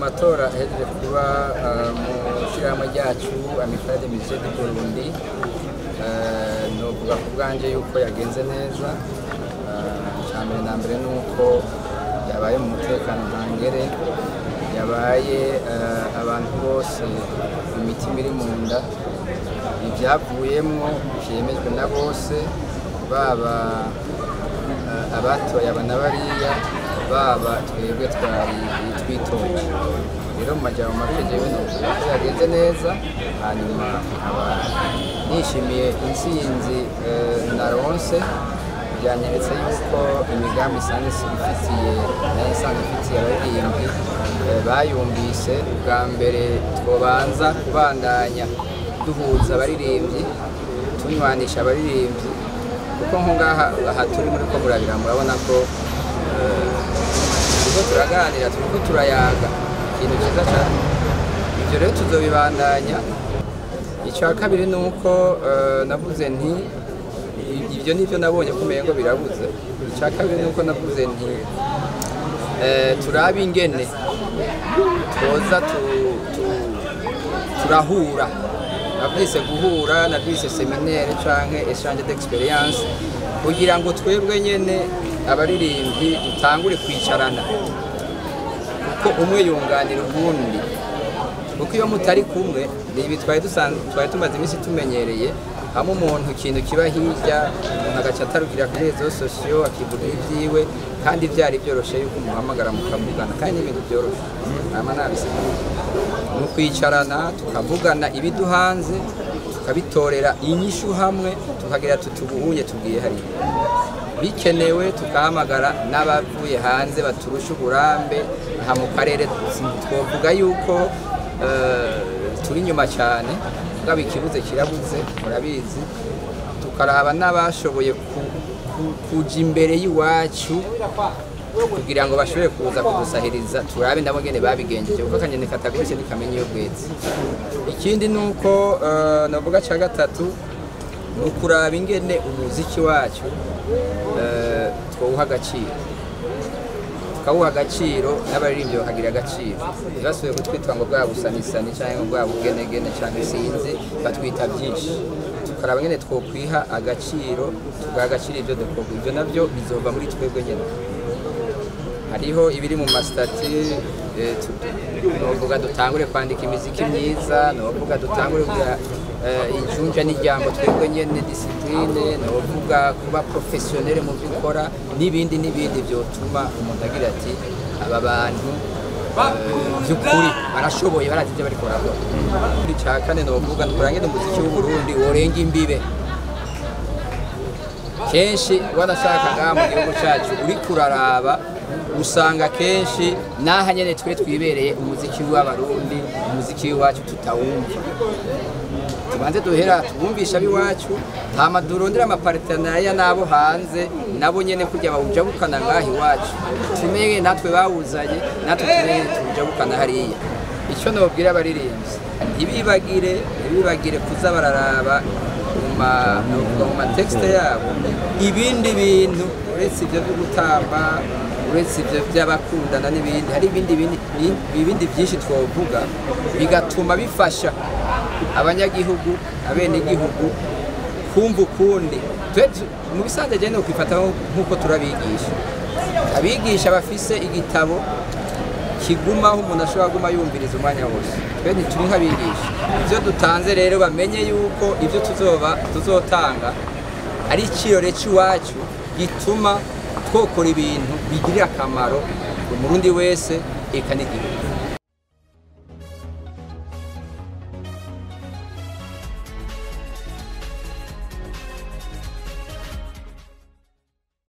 matora ahejeje kuba eh, mu shyirahamwe ryacu amifade musée du Burundi eh, novuga ku bwanje yuko yagenze neza Eh, icya mbere na mbere ni uko yabaye mu mutekano ntangere yabaye eh, abantu bose imitima iri mu nda ibyavuyemwo byemejwe na bose baba eh, abatoye aba na bariya baba twebwe twari twitoje rero mu majyamo make jewe novuga ko yagenze neza hanyuma nkaba nishimiye intsinzi eh, naronse byanyeretse yuko imigambi isanzwe ifitiye nayo isanzwe ifitiye abaririmbyi eh, bayumvise bwa mbere twobanza kubandanya duhuza abaririmbyi tunywanisha abaririmbyi kuko nko ngaha aha turi muri ko murabira murabona ko eh, turiko turaganira turiko turayaga ikintu cyiza cyane ibyo rero tuzobibandanya icya kabiri ni uko eh, navuze nti i- ibyo nibyo nabonye ko umengo birabuze icya kabiri ni uko navuze nti eh, turabe ingene twoza tu- tu- turahura nabyise guhura nabyise seminaire canke échange d'experience kugira ngo twebwe nyene abaririmbyi dutangure kwicarana kuko umwe yunganira uwundi kuko iyo mutari kumwe ni ibi twari dusanzwe twari tumaze iminsi tumenyereye hamwe umuntu ikintu kiba hirya umuntu agaca atarugira kuri rezo sosiyo akivuga ibyiwe kandi byari byoroshye yuko umuhamagara mukavugana kandi n'ibintu byoroshye nama nabisigura ni ukwicarana tukavugana ibiduhanze tukabitorera inyishu hamwe tukagira tuti ubuhuye tubwiye hariya bikenewe tugahamagara n'abavuye hanze baturusha uburambe aha mu karere twavuga yuko eh, turi inyuma cyane mugabo ikibuze kirabuze murabizi tukaraba n'abashoboye ku- ku- kuja imbere y'iwacu kugira ngo bashobore kuza kudusahiriza turabe nabo ngene babigenjeje kuko akanyoni katagurutse ntikamenya iyo bwetse ikindi ni uko eh, navuga cya gatatu ni ukuraba ingene umuziki wacu eh, twawuha agaciro tukawuha agaciro n'abaririmbyi bakagira agaciro ntibasubiye kutwitwa ngo bwa busanisani cyangwa bwa bugenegene cyangwa sinzi batwita byinshi tukaraba ingene twokwiha agaciro tugaha agaciro ibyo dukora ibyo nabyo bizova muri twebwe nyine hariho ibiri mu masitati eh, tu- novuga dutangure kwandika imiziki myiza novuga dutangure kugira eh, injunja n'ijambo twebwe nyene disipline novuga kuba professionnel mu byo ukora n'ibindi n'ibindi byotuma umuntu agira ati aba bantu eh, by'ukuri barashoboye barazi ibyo bariko barakora ikindi ca kane novuga turangire umuziki w'uburundi worenga imbibe kenshi wanashaka ngaha mu gihugu cyacu uri kuraraba usanga kenshi n'aha nyene twe twibereye umuziki w'abarundi umuziki w'iwacu tutawumva tubanze duhera tubumvisha ab'iwacu hama durondere amapartenariya n'abo hanze nabo nyene kugira bawujabukana ngaha iwacu tumenye natwe bawuzanye natwe tumenye tuwujabukana hariya icyo nobwira abaririmbyi ntibibagire ntibibagire kuza bararaba mu ma- novuga mu matexte yabo ibindi bintu uretse ibyo byo gutamba uretse ibyo by'abakundana n'ibindi hari ibindi bindi- bi- ibindi byinshi twavuga bigatuma bifasha abanyagihugu abenegihugu kumva ukundi Twe tu- mu bisanzwe jene ukwifata nk'uko turabigisha abigisha bafise igitabo kigumaho umuntu ashobora kuguma yumviriza umwanya wose twe ntituri nk'abigisha ibyo dutanze rero bamenye yuko ibyo tuzoba tuzotanga ari ikirore cy'iwacu gituma twokora ibintu bigirira akamaro umurundi wese eka n'igihugu